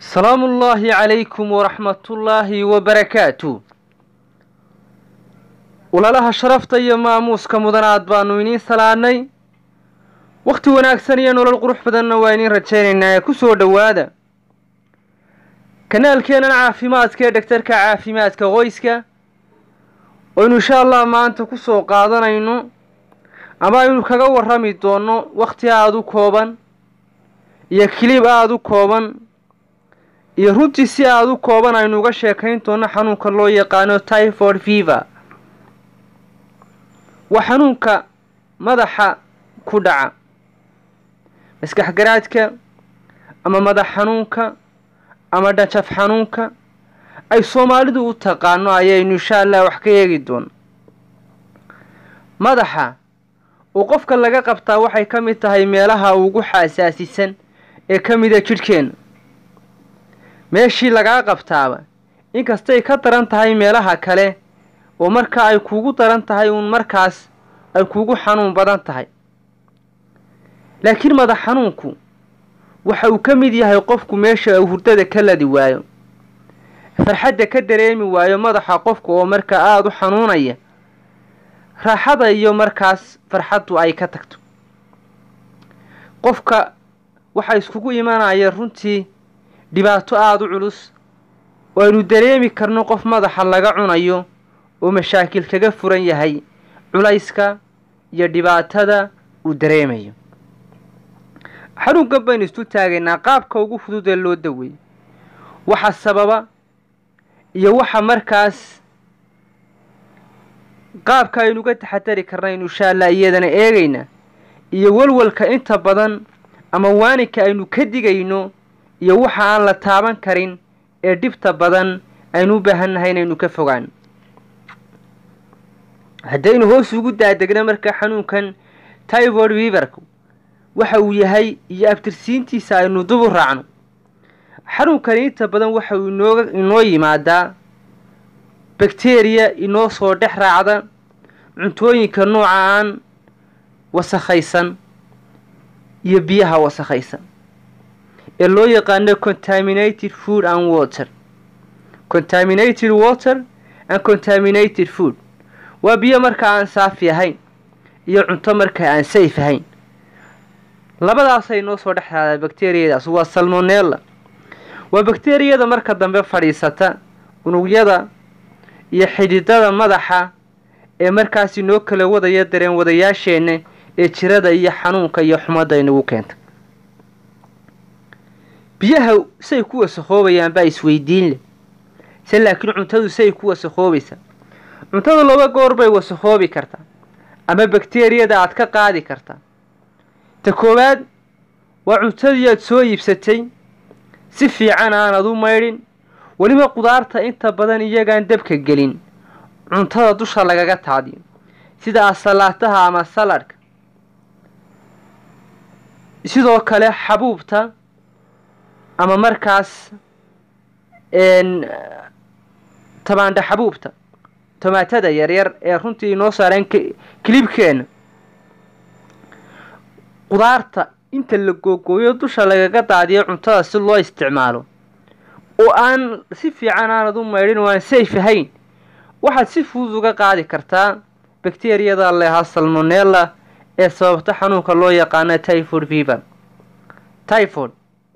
salaamu ullaahi calaykum waraxmatullaahi wabarakaatu walaalaha sharafta iyo maamuuska mudanaad baanu idiin salaadnay wakhti wanaagsan iyo nolol qurux badanna waa idiin rajaynaynaa ee ku soo dhowaada kanaalkeennan caafimaadka ee dhegtarka caafimaadka qoyska oynu insha allah maanta ku soo qaadanayno ama aynu kaga warrami doonno wakhti aada u kooban iyo kilib aada u kooban iyo runtii si aada u kooban aynu uga sheekayn doonno xanuunka loo yaqaano typhoid fever waa xanuunka madaxa ku dhaca maskax garaadka ama madax xanuunka ama dhajaf xanuunka ay soomaalidu u taqaano ayaynu insha allah wax ka eegi doono madaxa uu qofka laga qabtaa waxay ka mid tahay meelaha ugu xasaasisan ee ka mida jidhkeenna meeshii lagaa qabtaaba inkastay ka daran tahay meelaha kale oo marka ay kuugu daran tahay uun markaas ay kuugu xanuun badan tahay laakiin madax xanuunku waxa uu ka mid yahay qofku meesha uu hurdada ka ladi waayo farxadda ka dareemi waayo madaxa qofka oo markaa aada u xanuunaya raaxada iyo markaas farxaddu ay ka tagto qofka waxaa iskugu imanaya runtii dhibaato aada u culus oo aynu dareemi karno qof madaxa laga cunayo oo mashaakil kaga furan yahay culayska iyo dhibaatada uu dareemayo xanuunkan baynu isu taagaynaa qaabka ugu fudud ee loo daweeyo waxa sababa iyo waxa markaas qaabka aynu uga taxadari karnaynu insha allah iyadana eegaynaa iyo walwalka inta badan ama waaninka aynu ka digayno iyo waxa aan la taaban karin ee dhibta badan aynu u baahannahay inaynu ka fogaano haddaynu hoos ugu daadegno markaa xanuunkan typhoid weverku waxa uu yahay iyo abtirsiintiisa aynu dub u raacno xanuunkani inta badan waxa uu inooga inoo yimaadaa bakteriya inoo soo dhex raacda cuntooyinka nooca aan wasakhaysan iyo biyaha wasakhaysan ee loo yaqaano contaminated food and water contaminated water and contaminated food waa biyo markaa aan saafi ahayn iyo cunto markaa aan safe ahayn labadaasay noo soo dhex raacdaa bakteriyadaas waa salmonella waa bakteriyada marka dambe fadhiisata unugyada iyo xididada madaxa ee markaas inoo kala wadaya dareen wadayaasheenna ee jirada iyo xanuunka iyo xumadda inagu keenta biyaha say ku wasakoobayaan baa isweydiin leh se laakiin cuntadu say ku wasakoobaysaa cuntadu laba goor bay wasakoobi kartaa ama bakteriyada aad ka qaadi kartaa ta koowaad waa cuntadii aad soo iibsatay si fiican aanad u maydhin weliba qudaarta inta badan iyagaan dabka gelin cuntada dusha lagaga taadiyo sida asalaataha ama saladhka sidoo kale xabuubta ama markaas tabaandha xabuubta tomaatada yaryar ee runtii inoo saareen kilibkeenna qudaarta inta la googooyo dusha lagaga daadiyo cuntada si loo isticmaalo oo aan si fiican aanad u maydhin oo aan sayf ahayn waxaad si fudud uga qaadi kartaa bakteriyada lehaa salmonella ee sababta xanuunka loo yaqaano typhoid fever typhoid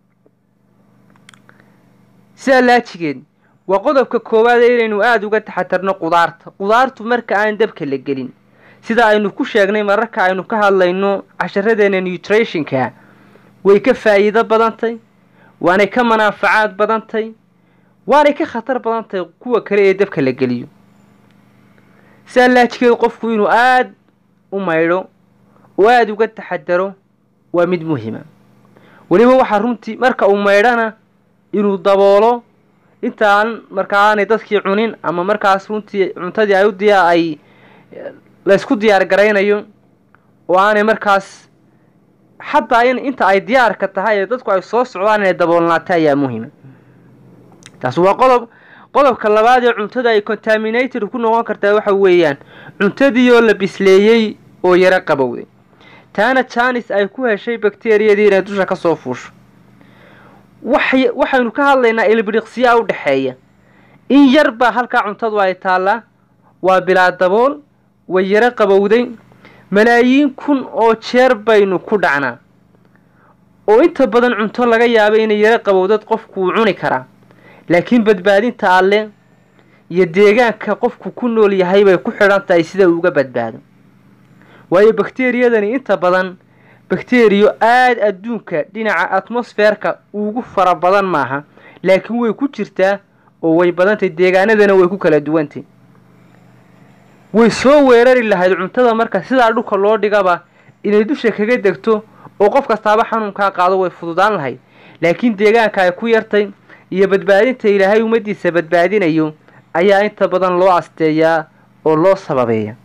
sidaa laajigeed waa qodobka koowaad ee inaynu aada uga taxatarno qudaarta qudaartu marka aan dabka la gelin sida aynu ku sheegnay mararka aynu ka hadlayno casharadeena nutrationka way ka faa'iido badantay waanay ka manaafacaad badantay waanay ka khatar badantay kuwa kale ee dabka la geliyo sidaa laajigeed qofku inuu aada u maydho oo aada uga taxadaro waa mid muhima weliba waxaa runtii marka uu maydhana inuu daboolo intaan markaa aanay dadkii cunin ama markaas runtii cuntadii ay u diyaa ay laysku diyaar garaynayo oo aanay markaas xataa in inta ay diyaarka tahay ee dadku ay soo socdaan inay daboolnaata ayaa muhima taas waa qodob qodobka labaad ee cuntada ay contaminated ku noqon kartaa waxa weeyaan cuntadii oo la bisleeyey oo yaro qabowday taana janis ay ku heshay bakteriyadii inay dusha ka soo fuusho waxay waxaynu ka hadlaynaa ilbiriqsiyaa u dhexeeya in yar baa halkaa cuntadu ay taallaa waa bilaa dabool way yaro qabowday malaayiin kun oo jeer baynu ku dhacnaa oo inta badan cunto laga yaabo inay yaro qabowdad qofku uu cuni karaa laakiin badbaadinta alle iyo deegaanka qofku ku nool yahay bay ku xidhan tahay sida uu uga badbaado waayo bakteriyadani inta badan bakteriyo aada adduunka dhinaca atmosferka ugu fara badan maaha laakiin way ku jirtaa oo way badantay deegaanadana way ku kala duwantay way soo weerari lahayd cuntada marka sidaa dhulka loo dhigaba inay dusha kaga degto oo qof kastaaba xanuunkaa qaado way fududaan lahayd laakiin deegaanka ay ku yartay iyo badbaadinta ilaahay ummaddiisa badbaadinayo ayaa inta badan loo asteeyaa oo loo sababeeya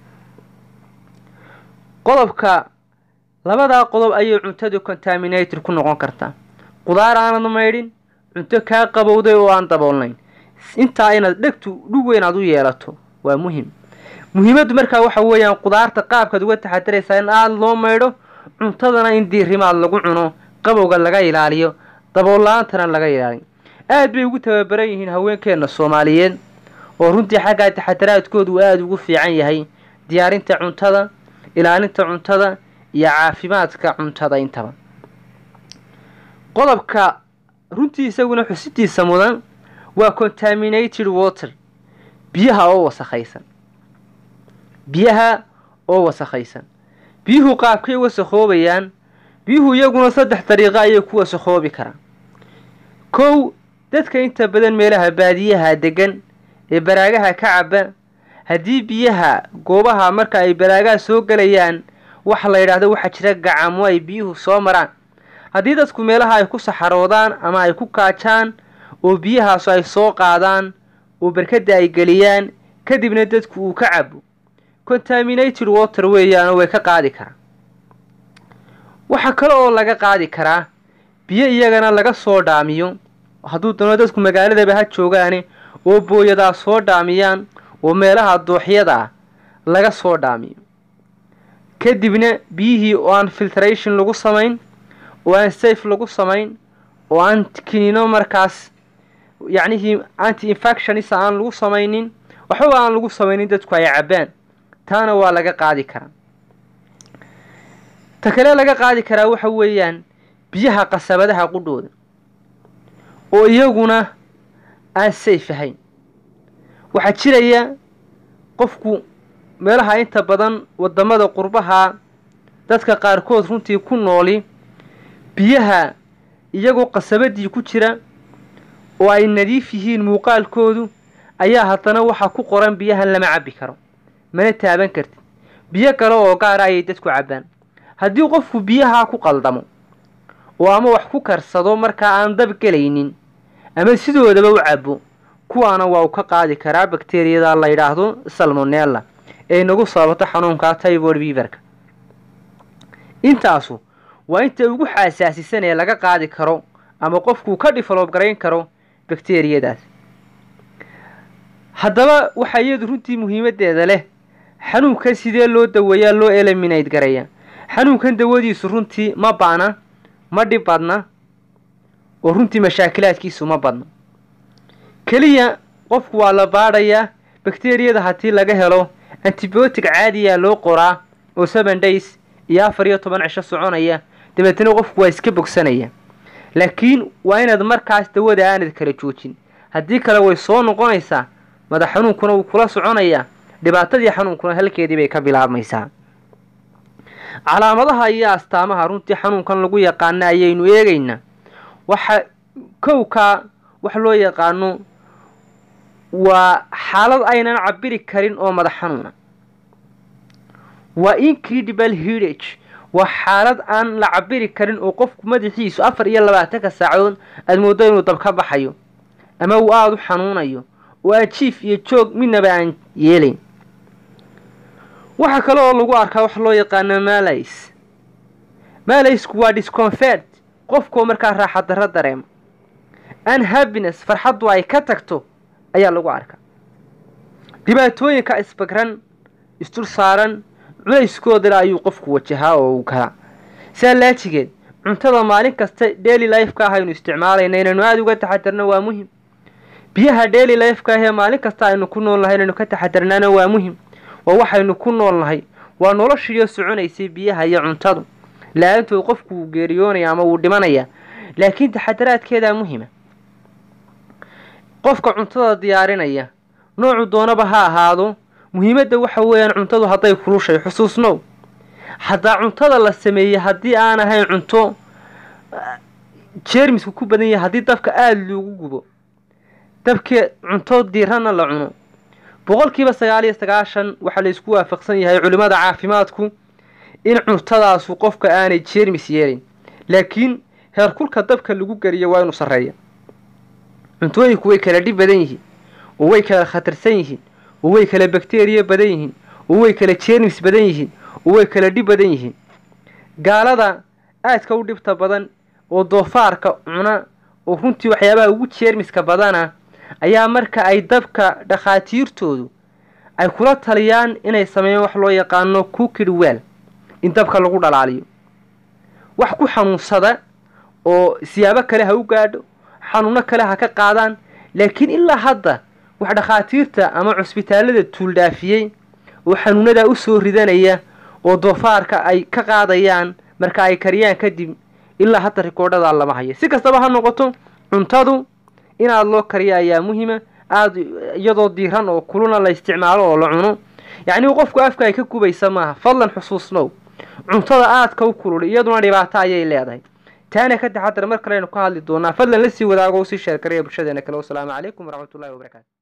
qodobka labadaa qodob ayay cuntadu contaminated ku noqon kartaa qudaar aanad maydhin cunto kaa qabowday oo aan daboolnayn intaa inaad dhegtu dhug weyn aad u yeelato waa muhim muhiimaddu markaa waxa weeyaan qudaarta qaabkaad uga taxadaraysaa in aada loo maydho cuntadana in diirimaad lagu cuno qabowga laga ilaaliyo dabool-la-aantana laga ilaaliyo aad bay ugu tababaran yihiin haweenkeenna soomaaliyeed oo runtii xaggaa taxadaraadkoodu uu aada ugu fiican yahay diyaarinta cuntada ilaalinta cuntada iyo caafimaadka cuntada intaba qodobka runtii isaguna xusidiisa mudan waa contaminated water biyaha oo wasakhaysan biyaha oo wasakhaysan biyuhu qaabkay wasakhoobayaan biyuhu iyaguna saddex dariiqo ayay ku wasakhoobi karaan kow dadka inta badan meelaha baadiyaha degan ee baraagaha ka caba haddii biyaha goobaha marka ay baraagaha soo gelayaan waxa la yidhaahdo waxaa jira gacamo ay biyuhu soo maraan haddii dadku meelaha ay ku saxaroodaan ama ay ku kaajaan oo biyahaasu ay soo qaadaan oo barkadda ay geliyaan kadibna dadku uu ka cabo contaminated water weeyaanoo way ka qaadi karaan waxaa kale oo laga qaadi karaa biyo iyagana laga soo dhaamiyo hadduu doono dadku magaaladaba ha joogaane oo booyadaa soo dhaamiyaan oo meelaha dooxyada ah laga soo dhaamiyo kadibna biyihii oo aan filtration lagu samayn oo aan safe lagu samayn oo aan kiniino markaas yacnihii anti infectionisa aan lagu samaynin waxbaba aan lagu samaynin dadku ay cabbaan taana waa laga qaadi karaa ta kale laga qaadi karaa waxa weeyaan biyaha qasabadaha qudhooda oo iyaguna aan safe ahayn waxaa jiraya qofku meelaha inta badan waddamada qurbaha dadka qaarkood runtii ku nooli biyaha iyagoo qasabadii ku jira oo ay nadiif yihiin muuqaalkoodu ayaa haddana waxaa ku qoran biyahan lama cabbi karo mana taaban kartid biyo kale oo gaara ayay dadku cabbaan haddii qofku biyahaa ku qaldamo oo ama wax ku karsado markaa aan dab gelaynin ama sidoodaba u cabbo kuwaana waa uu ka qaadi karaa bakteriyada la yidhaahdo salmonella ee nagu sababato xanuunka tybord beaverka intaasu waa inta ugu xaasaasisan ee laga qaadi karo ama qofkuu ka develop garayn karo bakteriyadaas haddaba waxaa iyadu runtii muhiimaddeeda leh xanuunkan sidee loo daweeyaa loo eliminate garaya xanuunkan dawadiisu runtii ma baana ma dhib badna oo runtii mashaakilaadkiisu ma badna keliya qofku waa la baadhayaa bakteriyada haddii laga helo antibiotic caadiyaa loo qoraa oo seven days iyo afar iyo toban cisho soconaya dabeetna qofku waa iska bogsanaya laakiin waa inaad markaas dawada aanad kala joojin haddii kale way soo noqonaysaa madax xanuunkuna wuu kula soconayaa dhibaatadii xanuunkuna halkeedii bay ka bilaabmaysaa calaamadaha iyo astaamaha runtii xanuunkan lagu yaqaana ayaynu eegaynaa waxa kowkaa wax loo yaqaano waa xaalad aynan cabiri karin oo madax xanuuna waa incredible hidage waa xaalad aan la cabiri karin oo qofku madaxiisu afar iyo labaatanka saacadood aada mooddo inuu dab ka baxayo ama uu aada u xanuunayo oo aan jiif iyo joog midnaba aan yeelayn waxaa kale oo lagu arkaa wax loo yaqaano malays malaysku waa disconfert qofkoo markaa raaxa darro dareema unhappiness farxaddu ay ka tagto ayaa lagu arkaa dhibaatooyinka isbagran isdul saaran culayskoodana ayuu qofku wajahaa oo uu galaa saa laajigeed cuntada maalin kasta daily lifeka ah aynu isticmaalayna inaynu aada uga taxadarno waa muhim biyaha daily lifeka ah ee maalin kasta aynu ku nool nahay inaynu ka taxadarnaana waa muhim waa waxaynu ku nool nahay waa noloshiiyo soconaysay biyaha iyo cuntadu la-aantood qofku wuu geeriyoonaya ama wuu dhimanaya laakiin taxadaraadkeedaa muhima qofka cuntada diyaarinaya noocu doonaba ha ahaado muhiimadda waxa weeyaan cuntadu hadday kulushay xusuusnow haddaa cuntada la sameeyey haddii aan ahayn cunto jeermisku ku badan yahay haddii dabka aada loogu gubo dabkee cunto diirana la cuno boqolkiiba sagaal iyo sagaashan waxaa laysku waafaqsan yahay culimmada caafimaadku in cuntadaasu qofka aanay jeermis yeelin laakiin heerkulka dabka lagu geliyo waa inuu sarreeya cuntooyinku way kala dhib badan yihiin oo way kala khatarsan yihiin oo way kala bakteriya badan yihiin oo way kala jeermis badan yihiin oo way kala dhib badan yihiin gaalada aadka u dhibta badan oo doofaarka cuna oo runtii waxyaabaha ugu jeermiska badana ayaa marka ay dabka dhakhaatiirtoodu ay kula taliyaan inay sameeyaan wax loo yaqaano cookid well in dabka lagu dhalaaliyo wax ku xanuunsada oo siyaabo kale ha u gaadho xanuuno kale ha ka qaadaan laakiin ilaa hadda wax dhakhaatiirta ama cusbitaalada tuuldhaafiyey oo xanuunadaa u soo ridanaya oo doofaarka ay ka qaadayaan marka ay kariyaan kadib ilaa hadda rikoodhadaa lama hayo si kastaba ha noqoto cuntadu inaad loo kariyo ayaa muhima aada iyadoo diiran oo kuluna la isticmaalo oo la cuno yacnii qofku afka ay ka gubaysa maaha fadlan xusuusnow cuntada aadka u kulul iyaduna dhibaato ayay leedahay taana ka taxadar mar kale aynu ka hadli doonaa fadlan la sii wadaago usii sheergaraya bulshadeena kale wasalaamu calaykum waraxmatullahi wabarakaatu